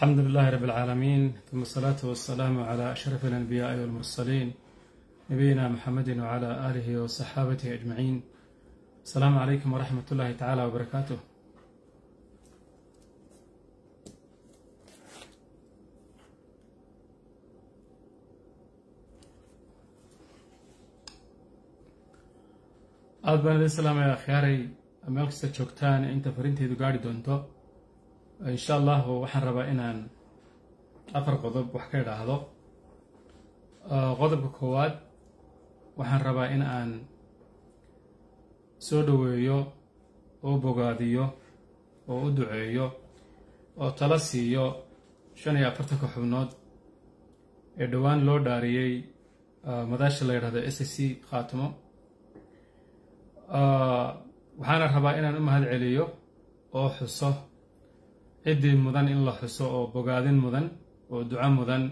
الحمد لله رب العالمين ثم الصلاة والسلام على أشرف الأنبياء والمرسلين نبينا محمد وعلى آله وصحابته أجمعين السلام عليكم ورحمة الله تعالى وبركاته aad baan idin salaamaya akhyaaray meel kasta joogtaan inta farinteydu gaari doonto insha allahu waxaan rabaa inaan afar qodob wax ka idhaahdo qodobka koowaad waxaan rabaa in aan soo dhoweeyo oo bogaadiyo oo u duceeyo oo tala siiyo shan iyo afartanka xubnood ee dhowaan loo dhaariyey madaasha la yidhahdo s c khaatimo waxaana rabaa inaan u mahad celiyo oo xuso ciddii mudan in la xuso oo bogaadin mudan oo duco mudan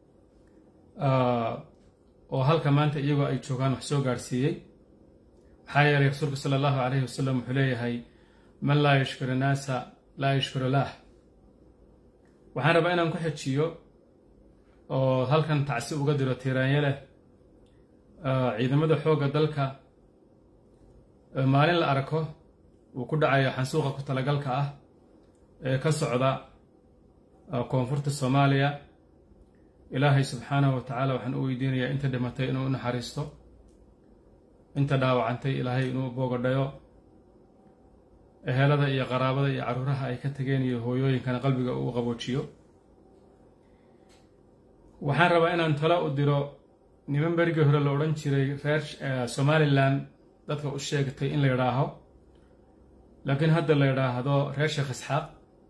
oo halka maanta iyagoo ay joogaan wax soo gaadhsiiyey maxaa yeelay rasuulku sala allahu calayhi wasalam wuxuu leeyahay man laa yashkuru naasa laa yashkuru laah waxaan rabaa inaan ku xejiyo oo halkan tacsi uga diro tiiraanye leh ciidamada xoogga dalka maalin la arko uu ku dhacayo xansuuqa ku talagalka ah ee ka socda koonfurta soomaaliya ilaahay subxaanahu wa tacaala waxaan u weydiinayaa inta dhimatay inuu u naxariisto inta dhaawacantay ilaahay inuu boogadhayo ehelada iyo qaraabada iyo carruuraha ay ka tageen iyo hooyooyinkana qalbiga uu qaboojiyo waxaan rabaa inaan talo u diro niman berigii hore la odhan jiray reer somalilan dadka u sheegtay in la yidhaaho laakiin hadda la yidhaahdo reer sheekh isxaaq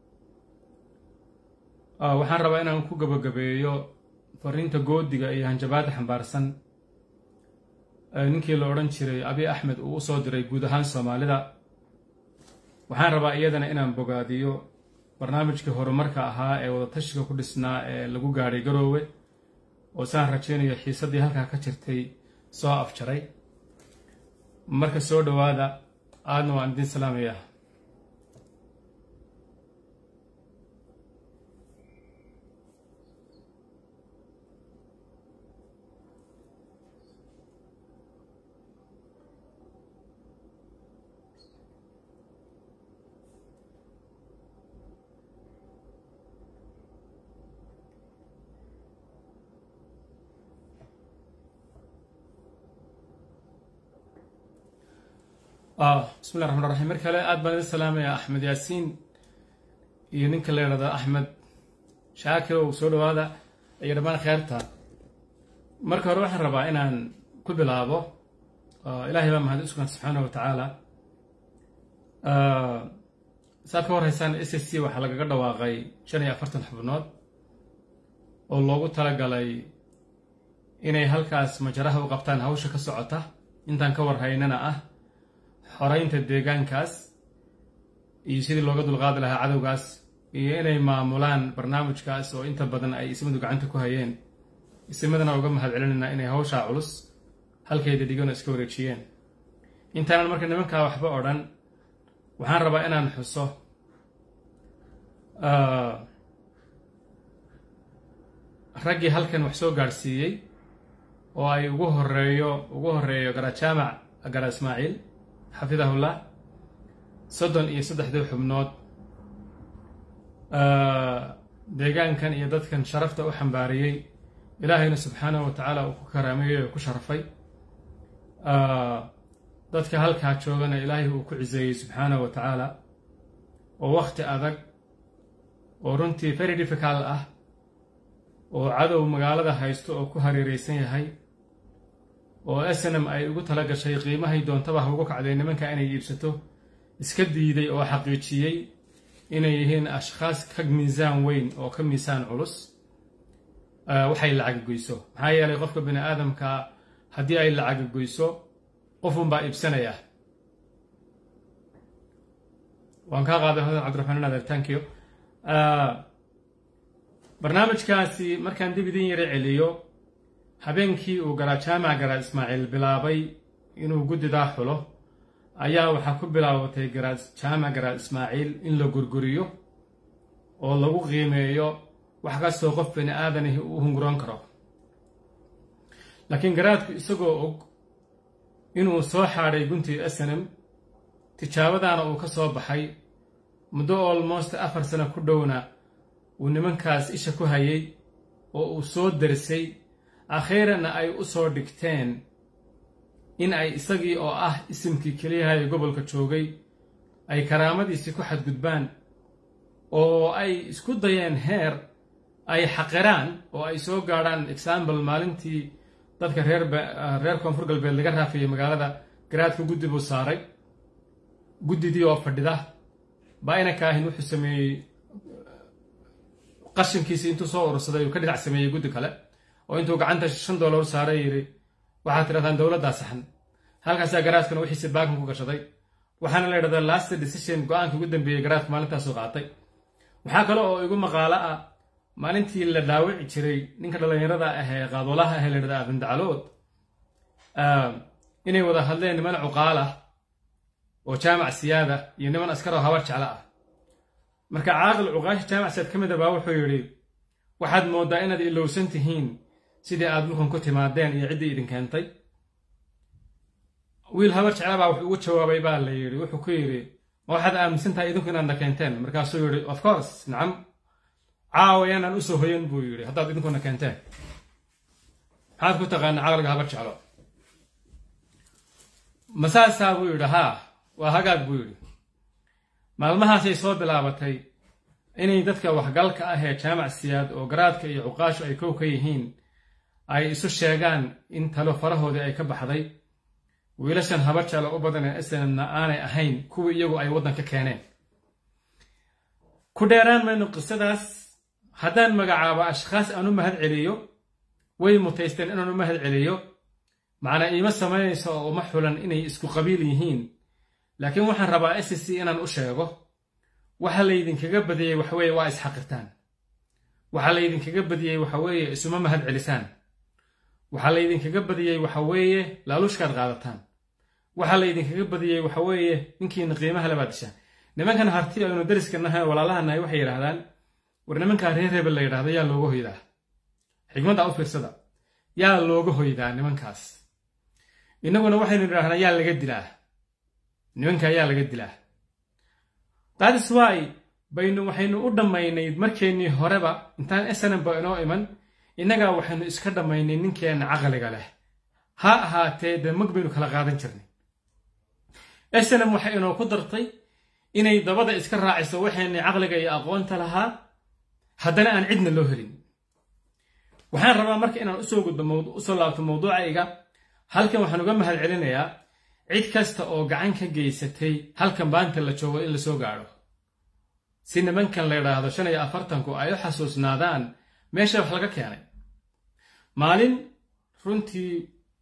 waxaan rabaa inaan ku gabagabeeyo fariinta goodiga iyo hanjabaadda xambaarsan ninkii la odhan jiray abi axmed uu u soo diray guud ahaan soomaalida waxaan rabaa iyadana inaan bogaadiyo barnaamijkii horumarka ahaa ee wadatashiga ku dhisnaa ee lagu gaadhay garoowe oo saan rajaynayo xiisaddii halkaa ka jirtay soo afjaray marka soo dhowaada aadna waan idin salaamaya bismi llahi raxmaan raxiim mar kale aad baan idin salaamaya axmed yaasiin iyo ninka la yidhahdo axmed shaakir oo soo dhowaada iyo dhammaan kheerta marka hore waxaan rabaa inaan ku bilaabo ilaahay baa mahad uskugan subxaana wa tacaala saad ka warhaysaan s s c waxaa lagaga dhawaaqay shan iyo afartan xubnood oo loogu talagalay inay halkaas majaraha u qabtaan hawsha ka socota intaan ka warhaynana ah xoraynta deegaankaas iyo sidii looga dulqaadi lahaa cadowgaas iyo inay maamulaan barnaamijkaas oo inta badan ay ismadu gacanta ku hayeen ismadana uga mahad celinaynaa inay hawshaa culus halkayda dhigano iska wareejiyeen intaanan marka nimankaa waxba odhan waxaan rabaa inaan xuso raggii halkan wax soo gaadhsiiyey oo ay ugu horeeyo ugu horeeyo garajaamac gara ismaaciil xafidahullah soddon iyo saddexdii xubnood deegaankan iyo dadkan sharafta u xambaariyey ilaahayna subxaanahu wa tacaala uu ku karaameeyey oo ku sharafay dadka halkaa joogana ilaahay uu ku ciseeyey subxaanahu wa tacaala oo wakhti adag oo runtii very difficult ah oo cadow magaalada haysto oo ku hareereysan yahay oo snm ay ugu tala gashay qiimahay doontaba ha ugu kacday nimanka inay iibsato iska diiday oo xaqiijiyey inay yihiin ashkhaas ka miisaan weyn oo ka miisaan culus waxay lacaga goyso maxaa yeelay qofka bini aadamka haddii ay lacaga goyso qofunbaa iibsanaya waan kaa qaaday hodan cabdiraxmaan adeer tankiyo barnaamijkaasi markaan dib idin yara celiyo habeenkii uu garajaamac garaad ismaaciil bilaabay inuu guddidaa xulo ayaa waxaa ku bilaabatay garaad jaamac garaad ismaaciil in la gurguriyo oo lagu qiimeeyo wax kastoo qof bani aadanahi uu hunguroon karo laakiin garaadku isagoo og inuu soo xaadhay guntii snm tijaabadaana uu ka soo baxay muddo olmost afar sano ku dhowna uu nimankaas isha ku hayay oo uu soo darisay akhiiranna ay u soo dhigteen in ay isagii oo ah isimkii keliyahaye gobolka joogay ay karaamadiisii ku xadgudbaan oo ay isku dayeen heer ay xaqiraan oo ay soo gaadhaan example maalintii dadka reer reer koonfur galbeed laga raafiyey magaalada garaadka guddi buu saaray guddidii oo fadhida baa inanka ahin wuxuu sameeyey qashinkiisii intuu soo urursaday uu ka dhinac sameeyey guddi kale oo intuu gacanta shan dollar saaray yidhi waxaad tidhahdaan dowladdaa saxan halkaasaa garaadkuna wixiisi baakan ku gashaday waxaana la yidhahdaa last decision go-aanka ugu dambeeyey garaadku maalintaasu qaatay waxaa kale oo igu maqaalo ah maalintii la dhaawici jiray ninka dhallinyarada ah ee qaadwalaha ah ee la yidhahda abindacalood inay wada hadleen niman cuqaal ah oo jaamac siyaada iyo niman askar oo habar jeclo ah marka caaqil cuqaasha jaamac siyaad ka mid a baa wuxuu yidhi waxaad mooddaa inaad ilowsan tihiin sidii aad dhulkan ku timaadeen iyo ciddii idin keentay wiil habar jecla baa wuxuu ugu jawaabay baa la yidhi wuxuu ku yidhi ma waxaad aaminsan tahay idinku inaadna keenteen markaasuu yidhi of course nacam caawa yaanaan usoo hoyan buu yidhi haddaad idinkuna keenteen maxaad ku taqaana caqliga habar jeclo masaasaa buu yidhi haa waa hagaag buu yidhi maalmahaasay soo bilaabatay inay dadka waxgalka ah ee jaamac siyaad oo garaadka iyo cuqaashu ay kow ka yihiin ay isu sheegaan in talo farahoodii ay ka baxday wiilashan habar jeclo u badan ee snmna aanay ahayn kuwii iyagu ay waddanka keeneen ku dheeraan mayno qisadaas haddaan magacaabo ashkhaas aan u mahad celiyo way mutaysteen inaan u mahad celiyo macnaa iima samaynayso oo uma xulan inay isku qabiil yihiin laakiin waxaan rabaa s c inaan u sheego waxa laydinkaga badiyey waxaweeye waa isxaqirtaan waxa laydinkaga badiyey waxaweeye isuma mahad celisaan waxaa laydinkaga badiyey waxaweeye laaluushkaad qaadataan waxaa laydinkaga badiyey waxaweeye ninkiina qiimaha labaad dishaan nimankan harti aynu dariska nahay walaalaha nahay waxay yidhahdaan war nimankaa reer hebel la yidhahdo yaa looga hoydaa xigmadda u fiirsada yaa looga hoydaa nimankaas innaguna waxaynu idhahnaa yaa laga dilaa nimankaa yaa laga dilaa daadis waay baynu waxaynu u dhammaynay markeennii horeba intaan snmba inoo iman innagaa waxaynu iska dhammaynay ninkeenna caqliga leh ha ahaatee dee mag baynu kala qaadan jirnay snm waxay inoo ku dartay inay dabada iska raaciso waxaynay caqliga iyo aqoonta lahaa haddana aan cidna loo helin waxaan rabaa marka inaan usoo gudbo usoo laabto mawduucayga halkan waxaan uga mahad celinayaa cid kasta oo gacan ka geysatay halkan baanta la joogo in lasoo gaadho si nimankan la yidhaahdo shan iyo afartanku ay u xasuusnaadaan meesha wax laga keenay maalin runtii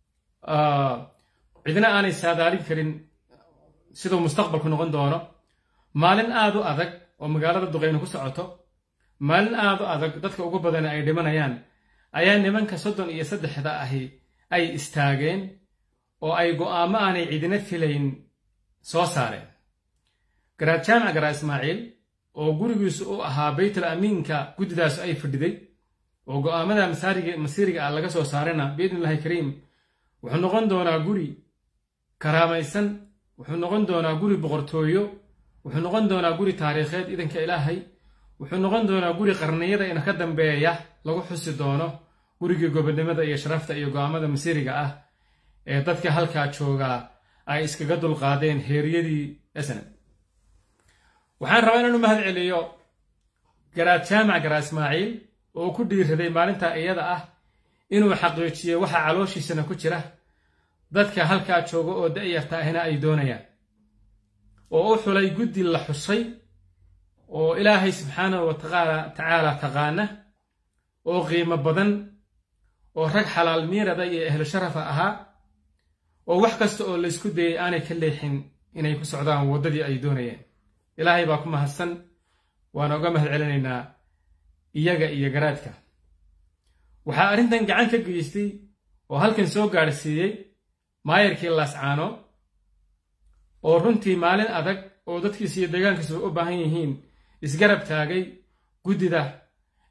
cidna aanay saadaalin karin siduu mustaqbalku noqon doono maalin aad u adag oo magaalada duqayno ku socoto maalin aad u adag dadka ugu badani ay dhimanayaan ayaa nimanka soddon iyo saddexda ahi ay istaageen oo ay go'aamo aanay cidina filayn soo saareen garaad jaamac garaa ismaaciil oo gurigiisu u ahaa baytul amiinka guddidaas ay fadhiday oo go'aamada masiiriga ah laga soo saarayna biidnillahi kariim wuxuu noqon doonaa guri karaamaysan wuxuu noqon doonaa guri boqortooyo wuxuu noqon doonaa guri taariikheed idanka ilaahay wuxuu noqon doonaa guri qarniyada ina ka dambeeya lagu xusi doono gurigii gobonnimada iyo sharafta iyo go'aamada masiiriga ah ee dadka halkaa joogaa ay iskaga dulqaadeen heeryadii snam waxaan rabaa inaan u mahad celiyo garaad jaamac garaa ismaaciil oo ku dhiiraday maalintaa iyada ah inuu xaqiijiyo waxa calooshiisana ku jira dadka halkaa jooga oo da'yarta ahina ay doonayaan oo u xulay guddi la xusay oo ilaahay subxaanahu wa tacaala taqaana oo qiimo badan oo rag xalaal miirada iyo ehlu sharafa ahaa oo wax kasta oo laysku dayay aanay ka leexin inay ku socdaan waddadii ay doonayeen ilaahay baa ku mahadsan waana uga mahad celinaynaa iyaga iyo garaadka waxaa arrintan gacan ka geystay oo halkan soo gaadhsiiyey maayarkii laascaano oo runtii maalin adag oo dadkiisa iyo deegaankiisuba u baahan yihiin isgarab taagay guddida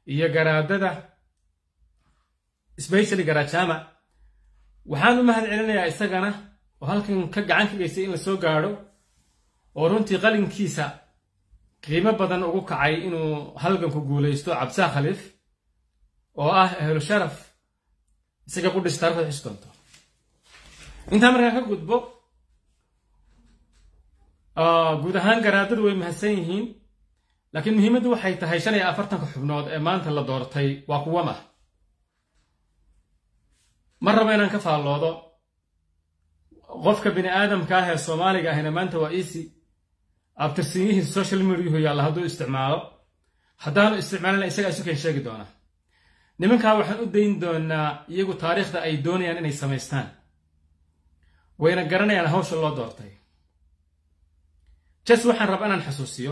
iyo garaadada specially garaajama waxaan u mahad celinayaa isagana oo halkan ka gacan ka geystay in la soo gaadho oo runtii qalinkiisa qiimo badan ugu kacay inuu halganku guulaysto cabsaa khaliif oo ah ahlu sharaf isaga qudhis taarikhda xus doonto intaa markaan ka gudbo guud ahaan garaadadu way mahadsan yihiin laakiin muhiimaddu waxay tahay shan iyo afartanka xubnood ee maanta la doortay waa kuwama ma rabo inaan ka faalloodo qofka bini aadamka ah ee soomaaliga ahina maanta waa easy abtirsiinyihiisa social mediahu yaalla hadduu isticmaalo haddaanu isticmaalina isagaa isu keen sheegi doonaa nimankaa waxaan u dayn doonaa iyagu taariikhda ay doonayaan inay samaystaan wayna garanayaan hawsha loo doortay jes waxaan rabaa inaan xasuusiyo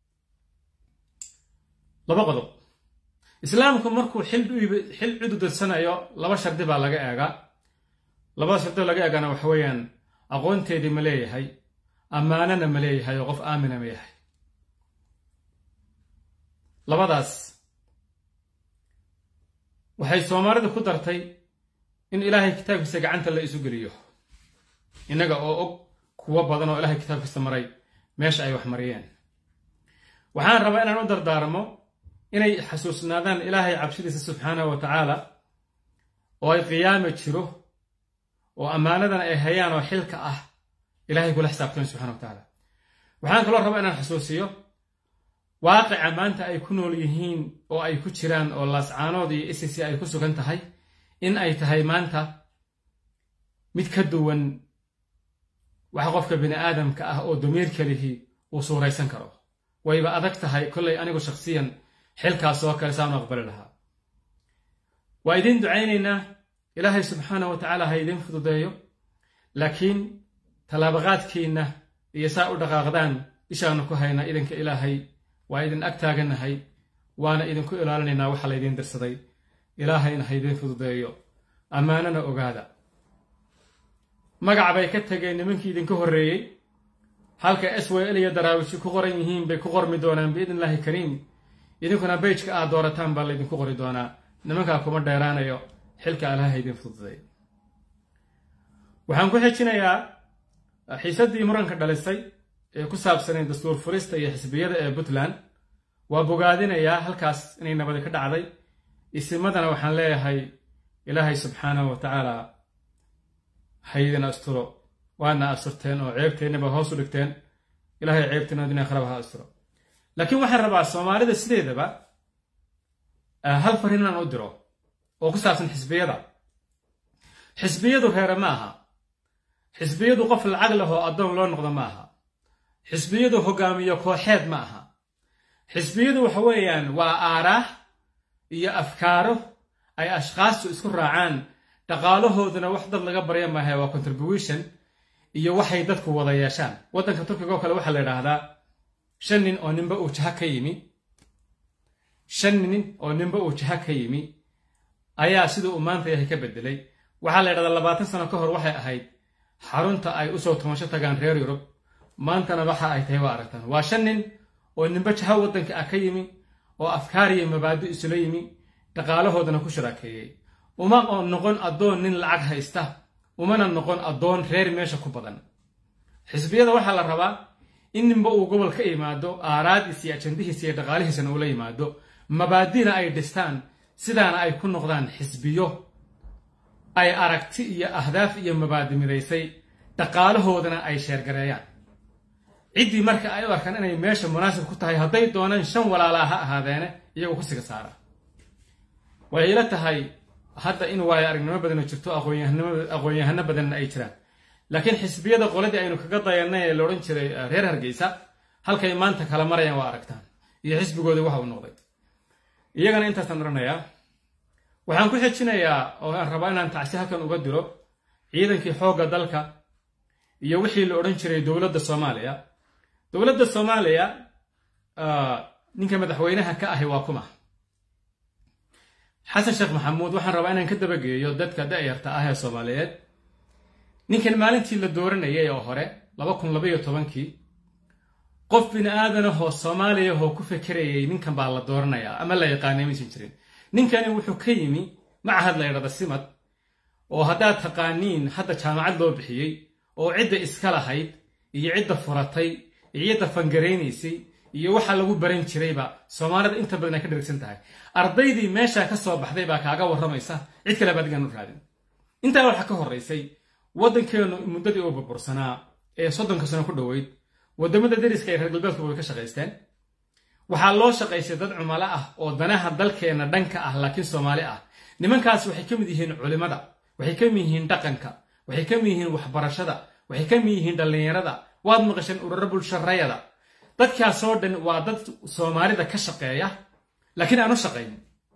laba qodob islaamku markuu xil cududadsanayo laba shardi baa laga eegaa labada shardi laga eegana waxa weeyaan aqoonteedii ma leeyahay ammaanana ma leeyahay oo qof aamina ma yahay labadaas waxay soomaalida ku dartay in ilaahay kitaabkiisa gacanta la isu geliyo innaga oo og kuwo badan oo ilaahay kitaabkiisa maray meesha ay wax mariyeen waxaan rabaa inaan u dardaarmo inay xasuusnaadaan ilaahay cabsidiisa subxaanahu wa tacaala oo ay qiyaami jiro oo ammaanadan ay hayaan oo xilka ah ilahay kula xisaabtan subxana wa tacaala waxaan kaloo rabaa inaan xasuusiyo waaqica maanta ay ku nool yihiin oo ay ku jiraan oo laascaanood iyo isisi ay ku sugan tahay in ay tahay maanta mid ka duwan waxa qofka bini aadamka ah oo damiirka lihi uu suuraysan karo wayba adag tahay kollay anigu shakhsiyan xilkaas oo kale saanu aqbali lahaa waa idiin ducaynaynaa ilaahay subxaana wa tacaala ha idiin fududeeyo laakiin tallaabaqaadkiinna iyo saa u dhaqaaqdaan ishaanu ku haynaa idinka ilaahay waa idin ag taagannahay waana idinku ilaalinaynaa waxa laydiin dirsaday ilaahayna ha idiin fududeeyo ammaanana ogaada magac bay ka tageen nimankii idinka horreeyey halka s w l iyo daraawishi ku qoran yihiin bay ku qormi doonaan biidn illaahi kariim idinkuna beyjka aad doorataan baa laydinku qori doonaa nimankaa kuma dheeraanayo xilka allaha idin fududay waxaan ku xejinayaa xiisaddii muranka dhalisay ee ku saabsanayd dastuur furista iyo xisbiyada ee puntland waa bogaadinayaa halkaas inay nabadi ka dhacday isimadana waxaan leeyahay ilaahay subxaanahu wa tacaala haydin asturo waana asturteen oo ceebteennaba hoos u dhigteen ilahay ceebteena adina kharaba ha asturo laakiin waxaan rabaa soomaalida sideedaba hal farin inaan u diro oo ku saabsan xisbiyada xisbiyadu reere ma aha xisbiyadu qof lacag leh oo addoon loo noqdo ma aha xisbiyadu hogaamiyo kooxeed ma aha xisbiyadu waxa weeyaan waa aaraah iyo afkaaro ay ashkhaastu isku raacaan dhaqaalahooduna wax dad laga barya maaha waa contribution iyo waxay dadku wada yeeshaan waddanka turkiga oo kale waxaa la yidhaahdaa shan nin oo ninba uu jaha ka yimi shan nin oo ninba uu jaha ka yimi ayaa siduu uu maanta yahay ka bedelay waxaa la yidhahdaa labaatan sano ka hor waxay ahayd xarunta ay usoo tumasho tagaan reer yurub maantana waxa ay tahay waa aragtaan waa shan nin oo ninba jaha waddanka ah ka yimi oo afkaar iyo mabaadi isula yimi dhaqaalahoodana ku sharaakeeyey uma noqon addoon nin lacag haysta umana noqon addoon reer meesha ku badan xisbiyada waxaa la rabaa in ninba uu gobol ka yimaado aaraadiis iyo ajandihiis iyo dhaqaalihiisana ula yimaado mabaadina ay dhistaan sidaana ay ku noqdaan xisbiyo ay aragti iyo ahdaaf iyo mabaadi midaysay dhaqaalahoodana ay sheergareeyaan ciddii marka ay u arkaan inay meesha munaasib ku tahay hadday doonaan shan walaalaa ha ahaadeene iyagoo ku siga saara waxay ila tahay hadda in waayo aragnimo badana jirto aqoon-yahano badanna ay jiraan laakiin xisbiyada qoladii aynu kaga dayanay ee la odhan jiray reer hargeysa halkay maanta kala marayaan waa aragtaan iyo xisbigoodii waxa uu noqday iyagana intaasaan odhanayaa waxaan ku xejinayaa oo aan rabaa inaan tacsi halkan uga diro ciidankii xoogga dalka iyo wixii la odhan jiray dowladda soomaaliya dowladda soomaaliya ninka madaxweynaha ka ahi waa kuma xasan sheekh maxamuud waxaan rabaa inaan ka dabageeyo dadka da'yarta ah ee soomaaliyeed ninkan maalintii la dooranayay oo hore laba kun labaiyo tobankii qof bini aadanahoo soomaaliyahoo ku fekerayay ninkan baa la dooranayaa ama la yaqaanay maysan jirin ninkani wuxuu ka yimi macahad la ydhada simad oo haddaad taqaaniin hadda jaamacad loo bixiyey oo cidda iska lahayd iyo cidda furatay iyo cidda fangaraynaysay iyo waxa lagu baran jirayba soomaalida inta badan ay ka dhirigsan tahay ardaydii meeshaa ka soo baxday baa kaaga warramaysa cid kale ba adigaan u raadin intaa waxaa ka horraysay waddankeennu muddadii uu burbursanaa ee soddonka sano ku dhoweyd waddamada deriska ee reer galbeedkuba way ka shaqaysteen waxaa loo shaqaysay dad cumalo ah oo danaha dalkeenna dhanka ah laakiin soomaali ah nimankaas waxay ka mid yihiin culimada waxay ka mid yihiin dhaqanka waxay ka mid yihiin waxbarashada waxay ka mid yihiin dhallinyarada waad maqasheen ururo bulsharayada dadkaasoo dhan waa dad soomaalida ka shaqeeya laakiin aan u shaqayn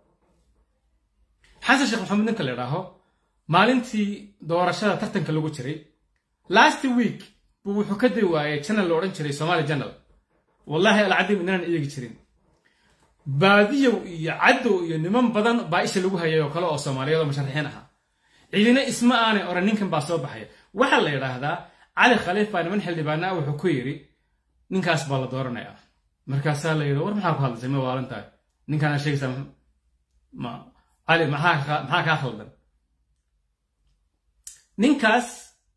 xasan sheekh maxamed ninka la idhaaho maalintii doorashada tartanka lagu jiray last week buu wuxuu ka diri waayey janal la odhan jiray somaali janal wallaahi alcadim inaan eegi jirin baadiyow iyo caddow iyo niman badan baa isha lagu hayay oo kale oo soomaaliyeed oo musharaxiin ahaa ciidina isma aanay oran ninkan baa soo baxaya waxaa la yidhaahdaa cali khaliif baa niman xildhibaana ah wuxuu ku yidhi ninkaas baa la dooranayaa markaasaa la yidhi war maxaa ku hadlasay ma waalan tahay ninkaana sheegaysaa ma cali maxaa maxaa kaa khaldan ninkaas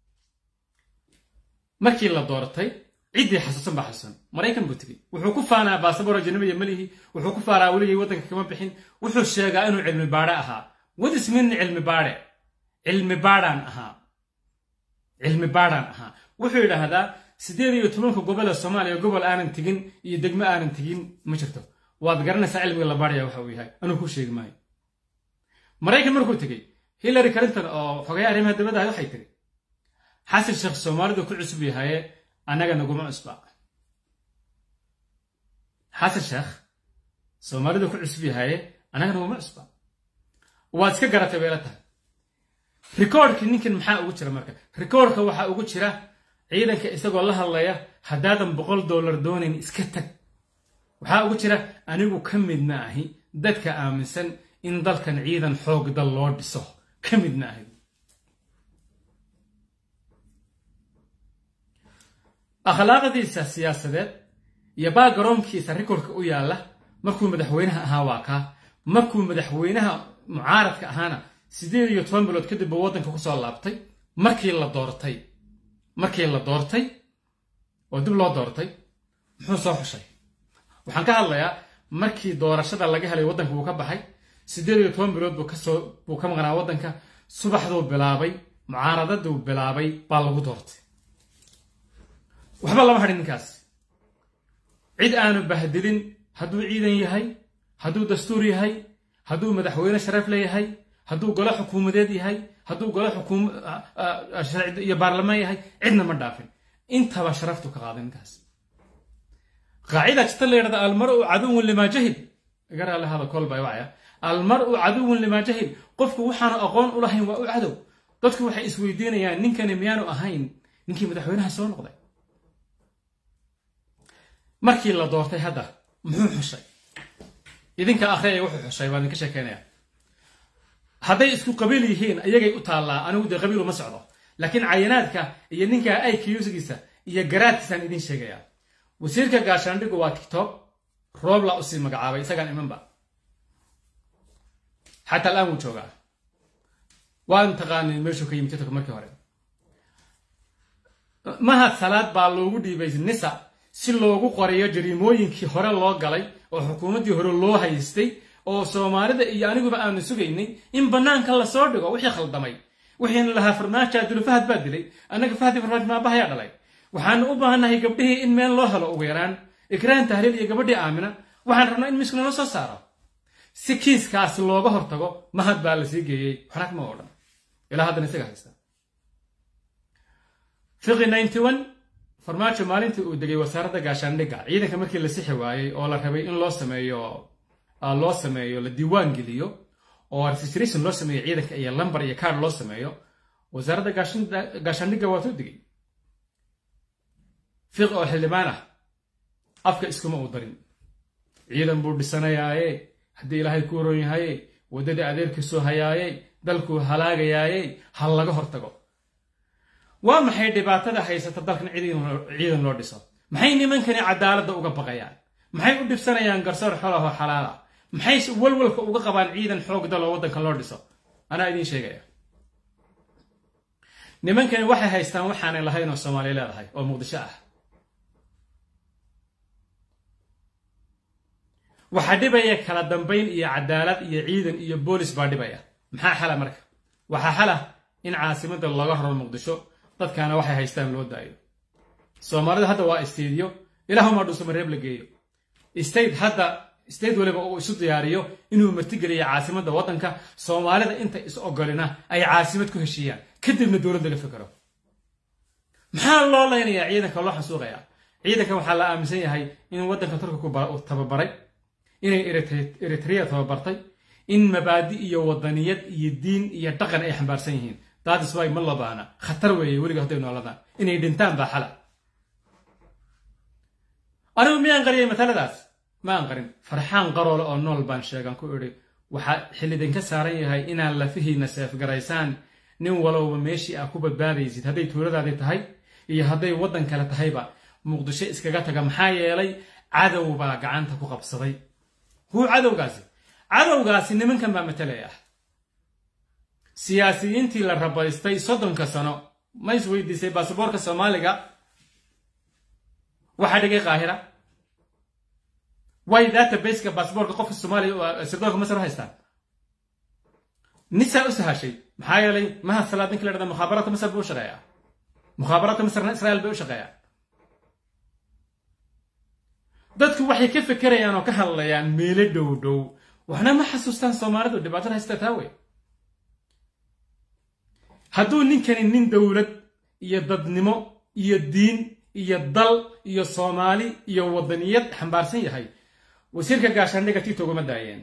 markii la doortay ciddii xasuusan baa xasuusan maraykan buu tegey wuxuu ku faanaa baasaboro janabaya malihi wuxuu ku faanaa weligay waddanka kama bixin wuxuu sheegaa inuu cilmi baadhe ahaa wadis min cilmi baadhe cilmi baadhaan ahaa cilmi baadhaan ahaa wuxuu yidhaahdaa siddeed iyo tobanka gobol ee soomaaliya gobol aanan tegin iyo degmo aanan tegin ma jirto waad garanaysaa cilmiga la baadhaya waxa uu yahay anuu ku sheegi maayo maraykan markuu tegey hillary clinton oo xogaya arrimaha dabadda ahay waxay tiri xasan sheekh soomaalidu ku cusub yahaye annaga naguma cusba xasan sheekh soomaalidu ku cusub yahaye annaga naguma cusba waad iska garatay bayla tahay rikoorkii ninkan maxaa ugu jira marka rikoorka waxaa ugu jira ciidanka isagoo la hadlaya haddaadan boqol dollar doonayn iska tag waxaa ugu jira anigu ka midna ahi dadka aaminsan in dalkan ciidan xoog dal loo dhiso ka midna ahi akhlaaqdiisa siyaasadeed iyo baagaroonkiisa rikoorka u yaalla markuu madaxweynaha ahaa waa kaa markuu madaxweynaha mucaaradka ahaana siddeed iyo toban bilood kadib buu waddanka ku soo laabtay markii la doortay markii la doortay oo dib loo doortay muxuu soo xushay waxaan ka hadlayaa markii doorashada laga helay waddanka wuu ka baxay siddeed iyo toban bilood buu kasoo buu ka maqnaa waddanka subaxduu bilaabay mucaaradaduu bilaabay baa lagu doortay waxba lama hadhin ninkaas cid aanu bahdilin hadduu ciidan yahay hadduu dastuur yahay hadduu madaxweyne sharaf leeyahay hadduu golo xukuumadeed yahay hadduu golo xukuum iyo baarlamaan yahay cidna ma dhaafin intaba sharaftu ka qaaday ninkaas qaacida jirta la yidhahda almaru caduwun limaa jahil iga raali hada kol baa wacaya almaru caduwun limaa jahil qofku waxaanu aqoon u lahayn waa u cadow dadku waxay isweydiinayaan ninkani miyaanu ahayn ninkii madaxweynaha soo noqday markii la doortay hadda muxuu xushay idinka akhriyaya wuxuu xushay baan idinka sheekeynaya hadday isku qabiil yihiin ayagay u taallaa anigu dee qabiil uma socdo laakiin cayanaadka iyo ninka aykyusigiisa iyo garaadkiisaan idin sheegaya wasiirka gaashaandhigu waa tiktok roobla usii magacaabay isagaan imanba xataa al'aan wuu joogaa waan taqaanin meeshuu ka yimi tiktok markii hore mahad salaad baa loogu dhiibay nisa si loogu qorayo jariimooyinkii hore loo galay oo xukuumaddii hore loo haystay oo soomaalida iyo aniguba aanu sugaynay in bannaanka lasoo dhigo wixii khaldamay wixiina lahaa farmaajo abdul fahad baa dilay annaga fahdi farmaajo maabahayaa dhalay waxaanu u baahannahay gabdhihii in meel loo helo ugu yaraan ikraan tahliil iyo gabadhii aamina waxaan rabnaa in miskuna loo soo saaro si kiiskaas looga hortago mahad baa la sii geeyey waxna kama oo dhan ilaa haddana isaga haysta fiqi ninety one farmaajo maalintii uu degay wasaaradda gaashaandhigga ciidanka markii la sixi waayey oo la rabay in loo sameeyo loo sameeyo la diiwaan geliyo oo registration loo sameeyo ciidanka iyo lambar iyo card loo sameeyo wasaaradda gaashaandhigga waatuu digay fiq oo xildhibaan ah afka iskuma uu darin ciidan buu dhisanayaaye haddii ilaahay ku horon yahaye waddadii adeerkiisuu hayaaye dalkuu halaagayaaye ha laga hortago waa maxay dhibaatada haysata dalkan ciidan loo dhiso maxay nimankani cadaaladda uga baqayaan maxay u dhibsanayaan garsoor xolahoo xalaala maxay walwalka uga qabaan ciidan xoog daloo waddanka loo dhiso anaa idiin sheegaya nimankani waxay haystaan waxaanay lahayn oo soomaaliya leedahay oo muqdisho ah waxaa dhibaya kala dambayn iyo cadaalad iyo ciidan iyo boolis baa dhibaya maxaa xala marka waxaa xala in caasimadda laga raro muqdisho dadkaana waxay haystaan loo daayo soomaalida hadda waa isteediyo ilaahuma dhusuma reeb la geeyo state hadda state waliba uu isu diyaariyo inuu martigeliyo caasimadda waddanka soomaalida inta is ogolina ay caasimad ku heshiiyaan kadibna dowladda la fikero maxaa loo leynayaa ciidanka loo xasuuqayaa ciidanka waxaa la aaminsan yahay in waddanka turkigu tababaray inay eritrea tababartay in mabaadi iyo wadaniyad iyo diin iyo dhaqan ay xambaarsan yihiin daadis way ma labaana khatar weeye weliga hadday nooladaan inay dhintaan baa xala anigu miyaan qariyay mataladaas ma aan qarin farxaan qaroole oo nool baan sheegan ku idhi waxaa xillidinka saaran yahay inaad lafihiina seefgaraysaan nin walowba meeshii aa ku badbaadaysid hadday tuuladaadii tahay iyo hadday waddan kale tahayba muqdisho iskaga taga maxaa yeelay cadow baa gacanta ku qabsaday huu cadowgaasi cadowgaasi nimankan baa matalaya siyaasiyiintii la rabaystay soddonka sano ma is weydiisay baasaboorka soomaaliga waxaa dhigay qaahira way databaseka baasaboorka qofka soomaaliya sirdoonka masar u haystaan nisaa u sahashay maxaa yeelay maha salaad ninka la dhahda mukhaabaraadka masar buu u shaqeeyaa mukhaabaraadka masarna israa'iil bay u shaqeeyaa dadku waxay ka fekerayaan oo ka hadlayaan meelo dhow dhow waxna ma xasuustaan soomaalidu dhibaatada haysta taa wey hadduu ninkani nin dowlad iyo dadnimo iyo diin iyo dal iyo soomaali iyo waddaniyad xambaarsan yahay wasiirka gaashaandhiga titog uma daayeen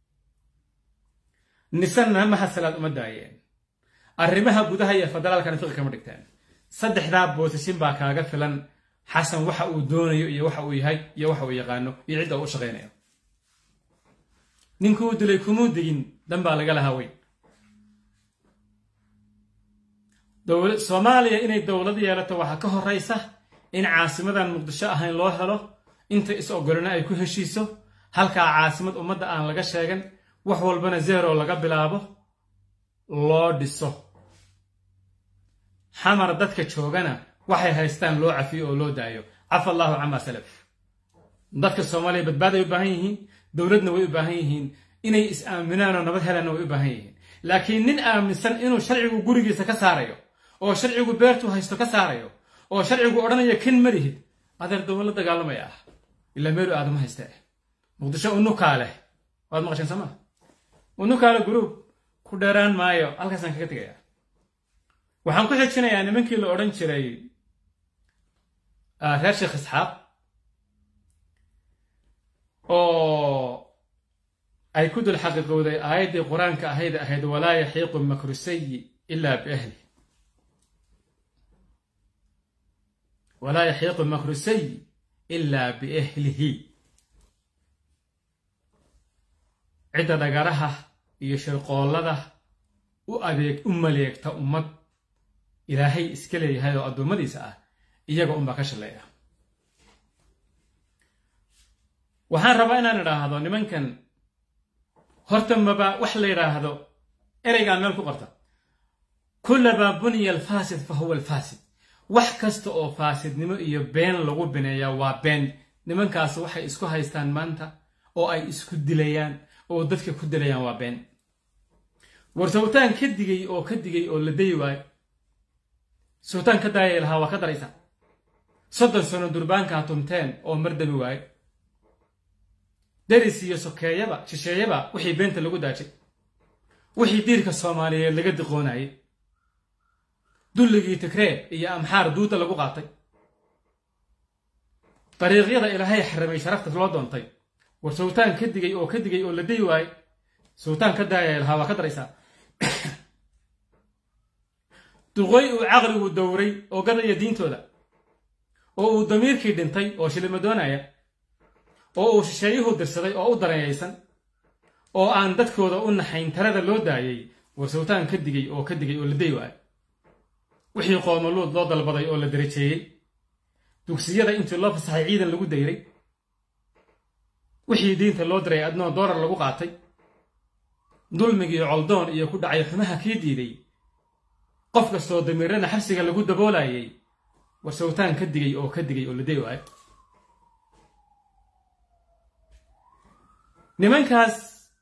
nisanna mahasalaad uma daayeen arrimaha gudaha iyo federaalkana fiqi kama dhigteen saddexdaa boosashin baa kaaga filan xasan waxa uu doonayo iyo waxa uu yahay iyo waxa uu yaqaano iyo cidda uu u shaqaynayo ninkuu dilay kumuu digin dan baa laga lahaa weyn soomaaliya inay dowlad yeelato waxaa ka horraysa in caasimadan muqdisho ahayn loo helo inta is ogolina ay ku heshiiso halkaa caasimad ummadda aan laga sheegan wax walbana zero laga bilaabo loo dhiso xamar dadka joogana waxay haystaan loo cafiyo oo loo daayo cafa allaahu camaa salaf dadka soomaaliya badbaaday u baahan yihiin dowladna way u baahan yihiin inay is aaminaan oo nabad helaanna way u baahan yihiin laakiin nin aaminsan inuu sharcigu gurigiisa ka saarayo oo sharcigu beertuu haysto ka saarayo oo sharcigu odhanaya kan marihid adeer dowla dagaalamaya ah ilaa meelu aadama hayste muqdisho unukaa leh waad maqasheen soo maa unukaale gruub ku dheeraan maayo halkaasaan kaga tegaya waxaan ku xijinayaa nimankii la odhan jiray reer sheekh isxaaq oo ay ku dul xaqiiqowday aayaddii qur-aanka ahayd ahayd walaa yaxiiqu makru sayi ilaa biahli walaa yaxiiqu makru sayi ilaa biahlihi cidda dhagaraha iyo shirqoollada u adeeg u maleegta ummad ilaahay iska leeyahay oo addoommadiisa ah iyaga unbaa ka shaleeya waxaan rabaa inaan idhaahdo nimankan horta maba wax la yidhaahdo ereygaan meel ku qorta kullamaa buniya alfaasid fa huwa alfaasid wax kasta oo faasidnimo iyo been lagu bineeyaa waa been nimankaas waxay isku haystaan maanta oo ay isku dilayaan oo dadka ku dilayaan waa been war sawtaan ka digay oo ka digay oo la dayi waayo sawtaan ka daayay lahaa waa ka daraysa soddon sano durbaankaa tumteen oo mardami waayo deris iyo sokeeyaba shisheeyaba wixii beenta lagu daajay wixii diirka soomaaliyeed laga diqoonayay dulligii tigree iyo amxaar duuda lagu qaatay dariiqyada ilaahay xaramay sharafta loo doontay war sawtaan ka digay oo ka digay oo la dayi waaye sawtaan ka daayay lahaa waa ka daraysaa duqoy uu caqligu dowray oo gadaya diintooda oo uu damiirkii dhintay oo shilima doonaya oo uu shisheeyuhu dirsaday oo u dareeyaysan oo aan dadkooda u naxayn tarada loo daayay war sawtaan ka digay oo ka digay oo la dayi waayo wixii qoomaluud loo dalbaday oo la darajeeyey dugsiyada intii loo fasaxay ciidan lagu dayray wixii diinta loo diray adnoo doolar lagu qaatay dulmigii coldoon iyo ku dhacay xumaha kii diiday qof kastoo damiirana xabsiga lagu daboolayay war sawtaan ka digay oo ka digay oo laday waay nimankaas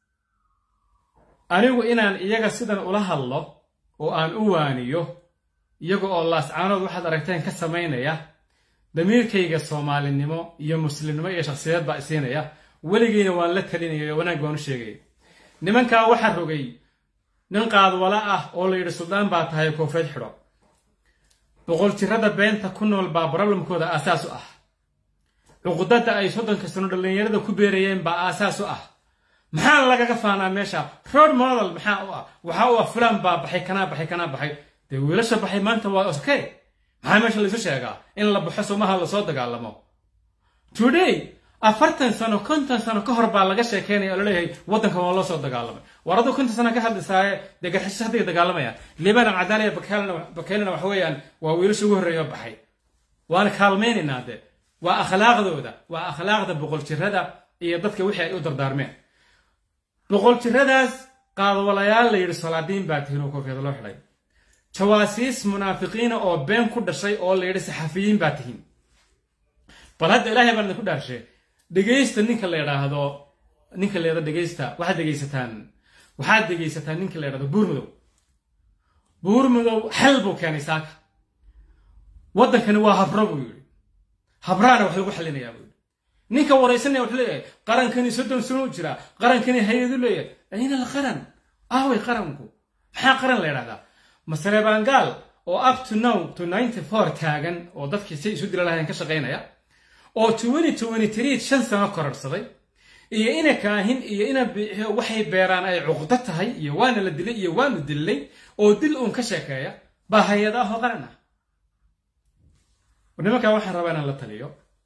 anigu inaan iyaga sidan ula hadlo oo aan u waaniyo iyaga oo laascaanood waxaad aragteen ka samaynaya damiirkayga soomaalinimo iyo muslimnimo iyo shakhsiyad baa isiinaya weligeyna waan la talinaya wanaag baan u sheegaya nimankaa waxaa rogay nin qaadwala ah oo la yidhi suldaan baa tahay koofeed xidho boqol jirada beenta ku nool baa broblemkooda aasaas u ah cuqudada ay soddonka sano dhallinyarada ku beerayeen baa aasaas u ah maxaa lagaga faanaa meesha road model maxaa u ah waxaa u ah fulaan baa baxay kanaa baxay kanaa baxay dee wiilasha baxay maanta waa okay maxaa meesha laysu sheegaa in la baxo somaha lasoo dagaalamo today afartan sano konton sano ka hor baa laga sheekeynaya oo laleeyahay waddankan waa loo soo dagaalamay war aduu konton sano ka hadlisaaye dee garxisho hadday dagaalamayaan libanan cadaaliya bakeelina waxa weeyaan waa wiilasha ugu horreeya baxay waana kaalmaynaynaa de waa akhlaaqdooda waa akhlaaqda boqol jirada iyo dadka wixii ay u dardaarmeen boqol jiradaas qaadwalayaal la yidhi salaadiin baa tihin oo koofiyada loo xidhay jawaasiis munaafiqiina oo been ku dhashay oo la yidhi saxafiyiin baa tihin bal hadda ilaahay baan idinku dhaarshe dhegaysta ninka la yidhaahdo ninka la yidhahdo dhegaysta waxaad dhegaysataan waxaad dhegaysataan ninka la yidhahdo buurmudow buurmudow xal buu keenay saaka waddankani waa habro buu yidhi habraana wax lagu xallinayaa buu yidhi ninka waraysanaya wuxuu leeyahay qarankani soddon sano u jira qarankani hay-adu leeyahay ayna la qaran aaway qaranku maxaa qaran la yidhahdaa masreebaangaal oo up to now to ninety four taagan oo dadkii say isu dila lahayn ka shaqaynaya oo twenty twenty three shan sano kororsaday iyo ina kaahin iyo ina biixiyo waxay beeraan ay cuqdo tahay iyo waana la dilay iyo waanu dillay oo dil uun ka sheekeeya baa hay-ada ahoo qaran ah nimankaa waxaan rabaa inaan la taliyo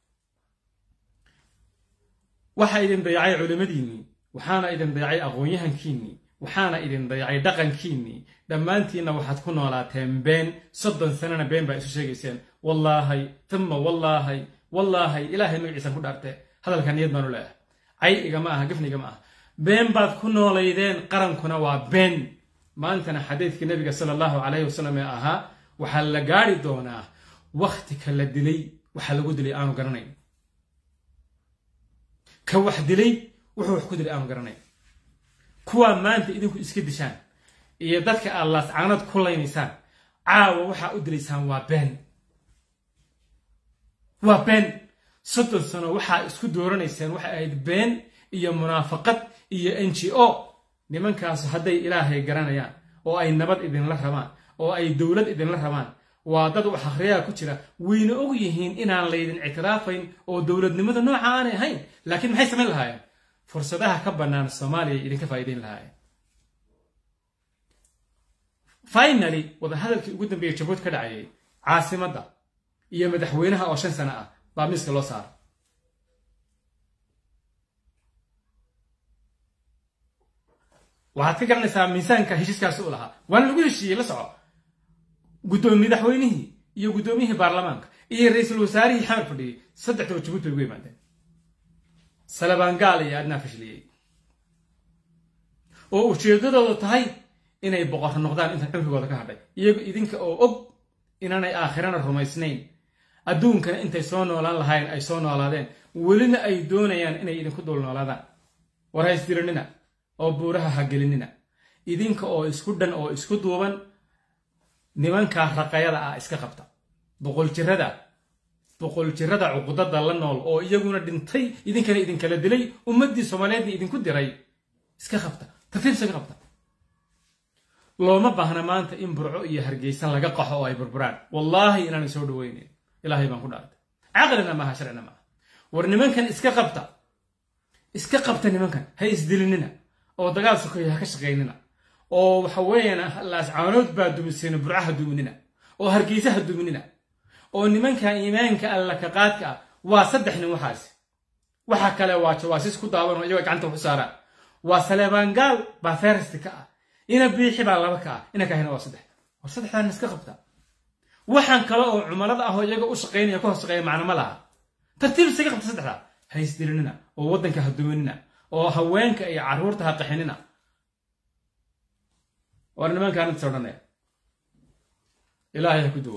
waxaa idin dayacay culimmadiinnii waxaana idin dayacay aqoon-yahankiinnii waxaana idin dayacay dhaqankiinnii dhammaantiinna waxaad ku noolaateen been soddon sanana been baa isu sheegayseen wallaahay tuma wallaahay wallaahay ilaahay magaciisaan ku dhaarte hadalka niyad baanu leeyahay cay igama aha gafni igama aha been baad ku noolaydeen qarankuna waa been maantana xadiidkii nabiga sala allahu calayhi wasalam ee ahaa waxaa la gaari doonaa wakti ka la dilay waxaa lagu dilay aanu garanayn ka wax dilay wuxuu wax ku dilay aanu garanayn kuwaa maanta idinku iska dishaan iyo dadka aad laascaanad ku laynaysaan caawa waxaa u dilaysaan waa been waa been soddon sano waxaa isku dooranayseen waxay ahayd been iyo munaafaqad iyo n g o nimankaasu hadday ilaahay garanayaan oo ay nabad idinla rabaan oo ay dowlad idinla rabaan waa dad wax akhriyaa ku jira wayna og yihiin inaan laydin ictiraafayn oo dowladnimada nooca aanay ahayn laakiin maxay samayn lahaayeen fursadaha ka bannaan soomaaliya idinka faa'iidayn lahaayeen finaly wadahadalkii ugu dambeeyey jabuud ka dhacayay caasimadda iyo madaxweynaha oo shan sano ah baa miiska loo saaray waxaad ka garanaysaa miisaanka heshiiskaasi u lahaa waana lagu heshiiyey la soco guddoomi madaxweynihii iyo guddoomiyihii baarlamaanka iyo ra-iisul wasaarihii xamar fadhiyey saddexdaba jabuuti bay ugu yimaadeen salabaangaal iyo adnaa fashiliyey oo ujeeddadoodu tahay inay boqorro noqdaan intan cumrigooda ka hadhay iyago idinka oo og inaanay aakhirana rumaysnayn adduunkana intay soo noolaan lahaayeen ay soo noolaadeen welina ay doonayaan inay idinku dul noolaadaan war haysdiranina oo buuraha ha gelinina idinka oo isku dhan oo isku duuban nimankaa raqayada ah iska qabta boqol jirada boqol jirada cuqudada la nool oo iyaguna dhintay idinkana idinkala dilay ummaddii soomaaliyeedna idinku diray iska qabta tartiib iskaga qabta looma baahna maanta in burco iyo hargeysa laga qaxo oo ay burburaan wallaahi inaan soo dhaweynayn ilaahay baan ku dhaartay caqlina maaha sharcina maaha war nimankan iska qabta iska qabta nimankan ha isdilinina oo dagaal sokoya ha ka shaqaynina oo waxa weeyaan laascaanood baa dumiseen burcaha duminina oo hargeysaha duminina oo nimanka iimaanka alla ka qaadka ah waa saddex nin waxaasi waxa kale waa jawaasiis ku daawan oo iyagoo gacanta wax u saaraan waa saleebaangaal baa feresti ka ah ina biixi baa laba ka ah ina kahina waa saddex war saddexdaan iska qabta waxaan kale oo cumalada ah oo iyaga u shaqaynaya ka hoos shaqeeya macno ma laha tartiib isaga qabta saddexda ha isdirinina oo waddanka ha duminina oo haweenka iyo carruurta ha qaxinina war nimankaan intas odhanaya ilaahay ha ku duwo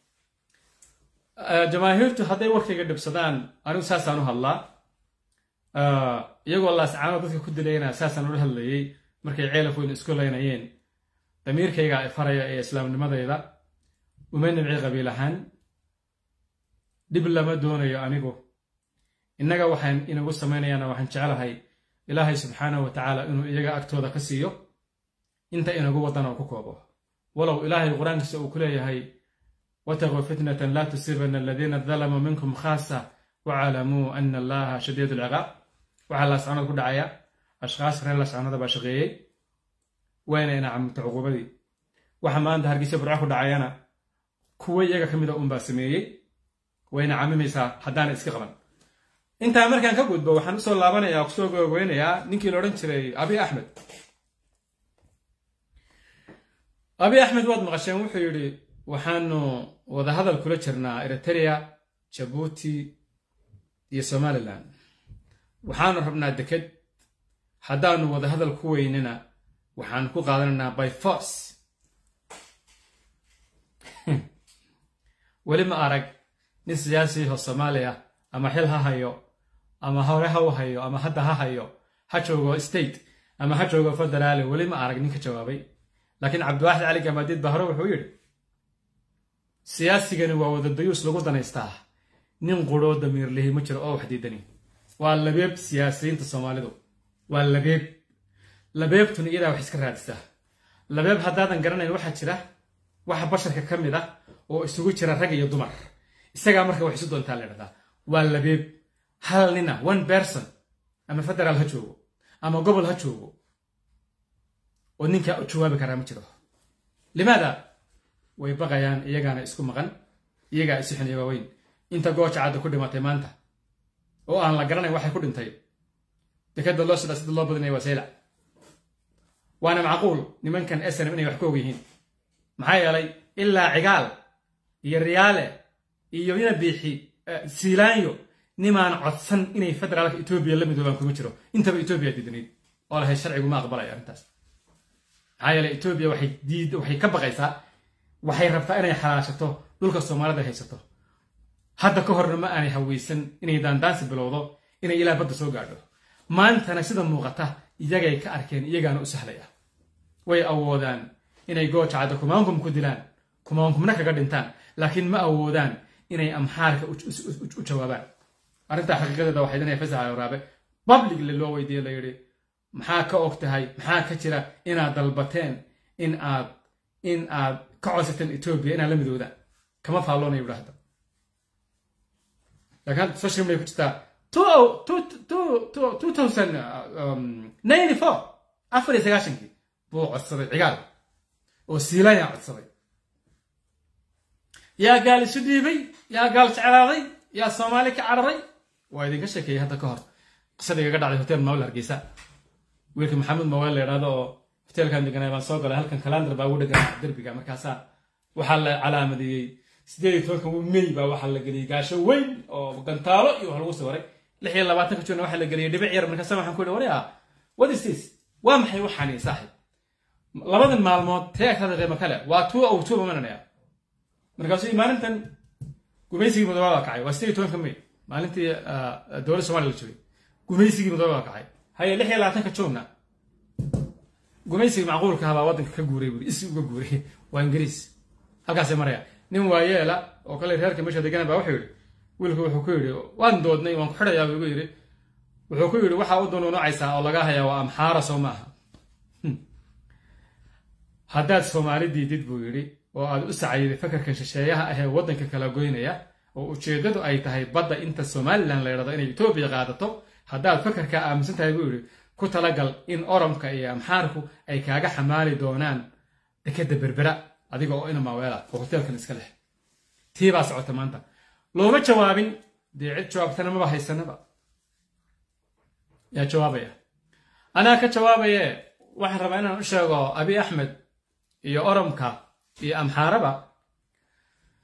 jamaahiirtu hadday warkayga dhibsadaan anigu saasaan u hadlaa iyagoo laascaano dadka ku dilayna saasaan ula hadlayay markay ceelaf weyn isku laynayeen damiirkayga ay faraya ee islaamnimadayda uma nimci qabiil ahaan dhib lama doonayo anigu innaga waxaan inagu samaynayaana waxaan jecelahay ilaahay subxaanahu wa tacaala inuu iyaga agtooda ka siiyo inta inagu waddan oo ku koobo walow ilaahay qur-aankiisa uu ku leeyahay wataquu fitnatan laa tusiibana aladiina dalamuu minkum khaasa wacaalamuu ana allaha shadiid alciqaab waxaa laascanada ku dhacaya ashkhaas reer laascanada baa shaqeeyey wayna ina camurta cuquubadii waxa maanta hargeysa burco ku dhacayana kuwo iyaga ka mida unbaa sameeyey wayna camimaysaa haddaana iska qaban intaa markaan ka gudbo waxaan usoo laabanaya kusoo googeynayaa ninkii la odhan jiray abi axmed abi axmed waad maqasheen wuxuu yidhi waxaanu wadahadal kula jirnaa eritrea jabuuti iyo somalilan waxaanu rabnaa deked haddaanu wadahadal ku weynina waxaanu ku qaadanaynaa by force weli ma arag nin siyaasiho soomaaliya ama xil ha hayo ama hore ha u hayo ama hadda ha hayo ha joogo state ama ha joogo federaale weli ma arag nin ka jawaabay laakiin cabdiwaaxid cali gamaadiid baa hore wuxuu yidhi siyaasigani waa wadadayuus lagu danaystaa nin quroo damiir lihi ma jiro oo wax diidani waa labeeb siyaasiyiinta soomaalidu waa labeeb labeebtuna iyadaa wax iska raadisaa labeeb haddaadan garanayn waxaa jira waxa basharka ka mid ah oo isugu jira rag iyo dumar isagaa marka wax isu doontaa la dhahdaa waa labeeb hal nina one person ama federaal ha joogo ama gobol ha joogo oo ninkaa u jawaabi karaa ma jiro limaada way baqayaan iyagaana isku maqan iyagaa isu xiniya waaweyn inta gooja cadda ku dhimatay maanta oo aan la garanayn waxay ku dhintay dekada loo sida sida loo badinaya waa saylac waana macquul nimankan snm inay wax ka og yihiin maxaa yeelay ilaa cigaal iyo riyaale iyo ina biixi siilaanyo nimaan codsan inay federaalka etoobiya la midoobaan kuma jiro intaba etoobiya diidanayd oo lahay sharcigu ma aqbalaya arrintaas maxaa yeelay etoobiya waxay diid waxay ka baqaysaa waxay rabtaa inay xalaashato dhulka soomaalida haysato hadda ka horna ma aanay haweysan inay daandaansi bilowdo inay ilaa badda soo gaadho maantana sida muuqata iyagay ka arkeen iyagaana u sahlaya way awoodaan inay goojacadda kumaankum ku dilaan kumaankumna kaga dhintaan laakiin ma awoodaan inay amxaarka u jawaabaan arrintaa xaqiiqadeeda waxay inay fasaxa waraabe publicly loo weydiiye la yidhi maxaa ka og tahay maxaa ka jira inaad dalbateen in aad in aad ka codsateen etoobiya inaad la midoodaan kama faalloonayo idhaahda laakiin social media ku jirtaa afar iyo sagaashankii buu codsaday cigaal oo siilayaa codsaday yaa gaal isu dhiibay yaa gaal jeclaaday yaa soomaali ka cararay waa idinka sheekeeyey hadda ka hor qisada igaga dhacday hotel mawel hargeysa wiilka maxamed mawel la yidhahdo oo hoteelkan deganay baan soo galay halkan kalandar baa ugu dheganaa derbiga markaasaa waxaa la calaamadeeyey sideed iyo tobanka mey baa waxaa la geliyey gaasho weyn oo gantaalo iyo wax lagu sawiray lix iyo labaatanka juuna waxaa la geliyey dhibic yar markaasa waxaan ku yidhi waryaa what is this waa maxay waxaani saaxib labadan maalmood tee agtaada qiimo kale waa two o two mananaya markaasuu maalintan gumaysigii mudooba baa kacay waa sideed iyo tobanka may maalintii dowladda somalia la joogay gumaysigii mudooba baa kacay haye lix iyo labaatanka juunna gumaysigii macquulka ahaa baa waddanka ka guuray buuri isi uga guuray waa ingiriis halkaasay maraya nin waayeela oo kale reerka meesha degana baa wuxuu yidhi wiilku wuxuu ku yidhi waan doodnay waan ku xidhayaa buu igu yidhi wuxuu ku yidhi waxaa u dunuunucaysaa oo laga hayaa waa amxaara soo maaha haddaad soomaali diidid buu yidhi oo aad u sacayday fakarka shisheeyaha ahee waddanka kala goynaya oo ujeeddadu ay tahay badda inta somalilan la yidhahdo inay etoobiya qaadato haddaad fakarkaa aaminsan tahay buu yidhi ku talagal in oromka iyo amxaarku ay kaaga xamaali doonaan dekadda berbera adiga oo ina maaweela oo hoteelkan iska leh tii baa socota maanta looma jawaabin dee cid jawaabtana maba haysanaba yaa jawaabaya anaa ka jawaabaye waxaan rabaa inaan u sheego abi axmed iyo oromka iyo amxaaraba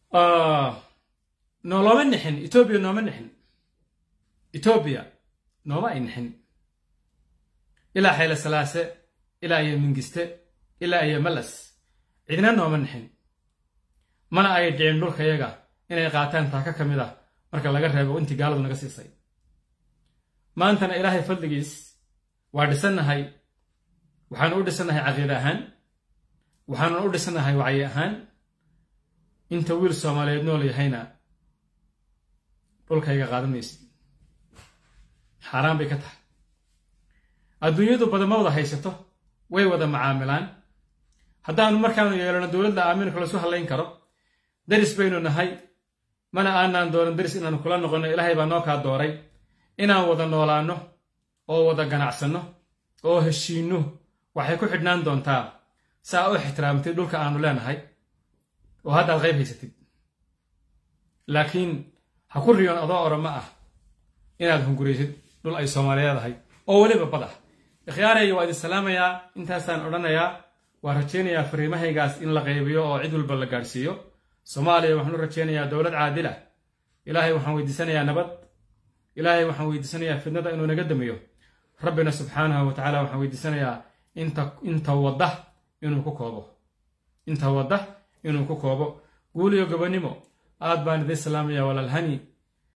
noolooma nixin etoobiya nooma nixin etoobiya nooma ay nixin ilaa xayle salaase ilaa iyo mingiste ilaa iyo malas cidna nooma nixin mana ay dhicin dhulkayaga inay qaataan taaka ka mid ah marka laga reebo intii gaaladu naga siisay maantana ilaahay fadligiis waa dhisannahay waxaanu u dhisannahay caqiide ahaan waxaanuna u dhisannahay wacyi ahaan inta wiil soomaaliyeed nool yahayna dhulkayga qaadan maysid xaaraan bay ka tahay adduunyadu badan ma wada haysato way wada macaamilaan haddaanu markaanu yeelano dowladda aaminka lasu hallayn karo daris baynu nahay mana aanaan doonan daris inaanu kula noqonno ilaahay baa noo kaa dooray inaan wada noolaanno oo wada ganacsanno oo heshiinno waxay ku xidhnaan doontaa saa u ixtiraamtid dhulka aanu leenahay oo haddaad qayb haysatid laakiin ha ku riyoon adoo orama ah inaad hunguraysid dhul ay soomaaliyeed ahay oo weliba bad ah ikhyaarayga waa idin salaamayaa intaasaan odhanayaa waa rajaynayaa fariimahaygaas in la qaybiyo oo cid walba la gaadhsiiyo soomaaliya waxaan u rajaynayaa dowlad caadila ilaahay waxaan weydiisanayaa nabad ilaahay waxaan weydiisanayaa fidnada inuu naga damiyo rabbina subxaanahu wa tacaala waxaan weydiisanayaa inta inta wadda inuu ku koobo inta wadda inuu ku koobo guul iyo gobonnimo aad baan idiin salaamaya walaalhani